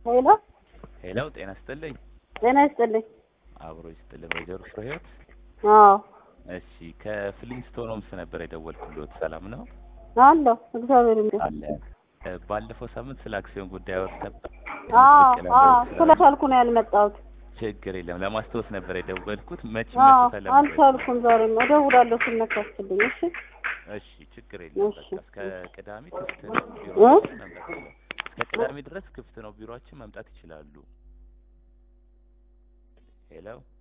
ሄሎ ሄሎ፣ ጤና ይስጥልኝ። ጤና ይስጥልኝ። አብሮ ይስጥልኝ። ወይዘሮ ፍሬህይወት አዎ እሺ፣ ከፍሊንስቶን ሆምስ ነበር የደወልኩልዎት። ሰላም ነው? አለሁ እግዚአብሔር ይመስገን። አለ እ፣ ባለፈው ሳምንት ስለ አክሲዮን ጉዳይ አወርተን ነበር። አዎ ትክክል አዎ ነበር። ስለቻልኩ ነው ያልመጣሁት። ችግር የለም። ለማስታወስ ነበር የደወልኩት። መቼ አዎ መቼ ተለምዶ አልቻልኩም። ዛሬም እደውላለሁ ስነካስልኝ። እሺ እሺ፣ ችግር የለም። እሺ። በቃ እስከ ቅዳሜ ክፍት ነው ቢሮ እ? መምጣት ይችላሉ። እስከ ቅዳሜ ድረስ ክፍት ነው ቢሮአችን መምጣት ይችላሉ። ሄሎ